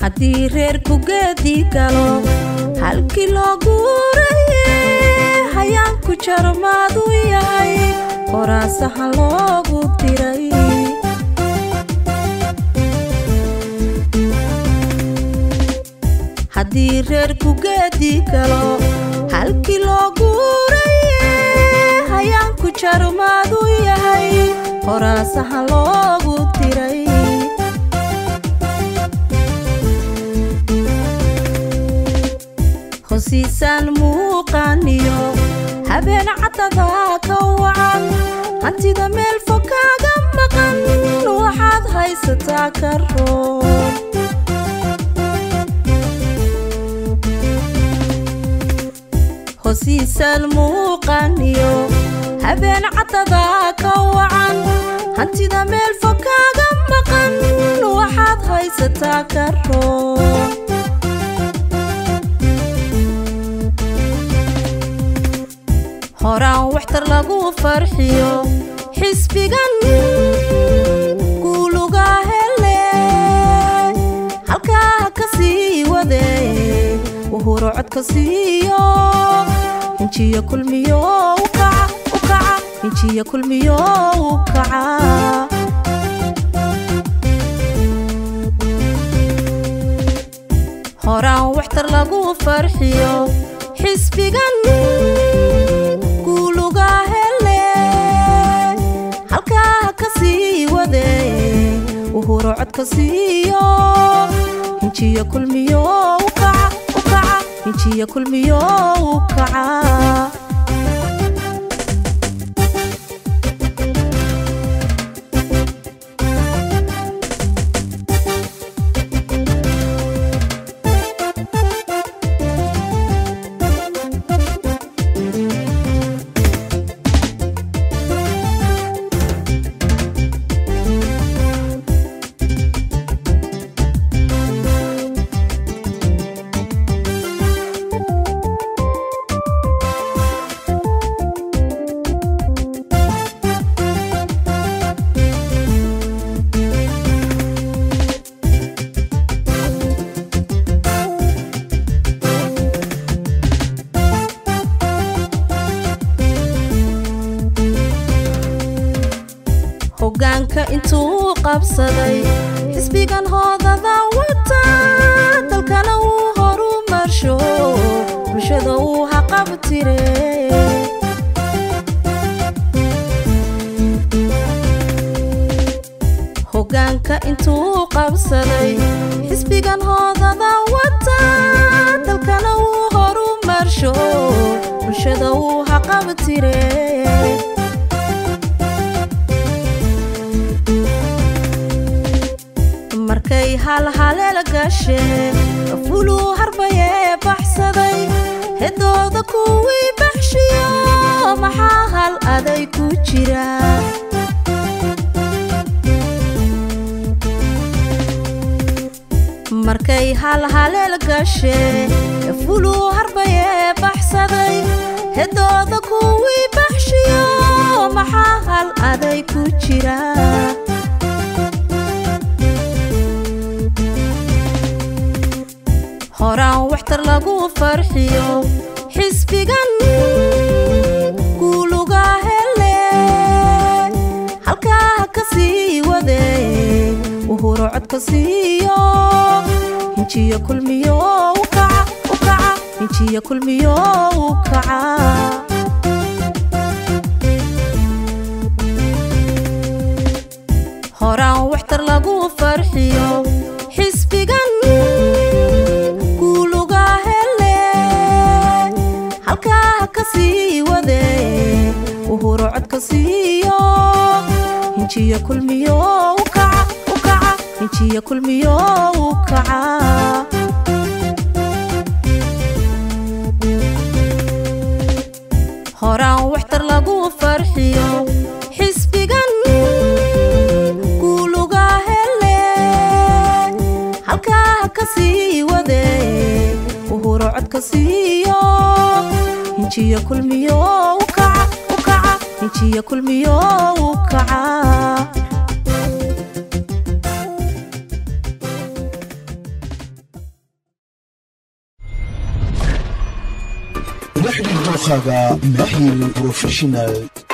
haddii reerku geedii galo halkii loo guuraye hayaanku jarmaadu yahay qoraasaha loogu diray haddii reerku geedii galo halkii loo guuraye hayaanku jarmaadu yahay qoraasaha loogu diray hosiisaan muuqaaniyo habeen caddada ka wacan hantida meel fog kaaga maqan waxaad haysataa ka roon hosiisaan muuqaaniyo habeen caddada ka wacan hantida meel fog kaaga maqan waxaad haysataa ka roon horaan waxtar lagu farxiyo xisbigan guuluga hele halkaa ka sii wade wuhuro codka siiyo hinjiyo kulmiyo ukaca ukaca hinjiyo kulmiyo ukaca horaan waxtar lagu farxiyo xisbigan guuluga hele halkaa ka sii wade wuhuro codka siiyo hinjiyo kulmiyo ukaca ukaca hinjiyo kulmiyo ukaca hogaanka intuu qabsaday xisbigan hoodada wata dalkana wuu horu marsho bulshada uu haqabtire hogaanka intuu qabsaday xisbigan hoodada wata dalkana wuu horu marsho bulshada uu haqabtire markay halhaleel gashee fuluu harbayee baxsaday hedooda kuwii baxshiyo maxaa hal aday ku jira markay halhaleel gashee fuluu harbayee baxsaday hedooda kuwii baxshiyo maxaa hal aday ku jira horaan waxtar lagu farxiyo xisbigan guuluga hele halkaa ka sii wade wuhuro codka siiyo hinjiyo kulmiyo ukaca ukaca hinjiyo kulmiyo ukaca horaan waxtar lagu farxiyo xisbigan guuluga hele halkaa ka sii wade wuhuro codka siiyo hinjiyo kulmiyo ukaca ukaca hinjiyo kulmiyo ukaca horaan waxtar lagu farxiyo xisbigan guuluga hele halkaa ka sii wade wuhuro codka siiyo hinjiyo kulmiyo ukaca ukaca hinjiyo kulmiyo ukaca dookhaaga maaxil brofeshinal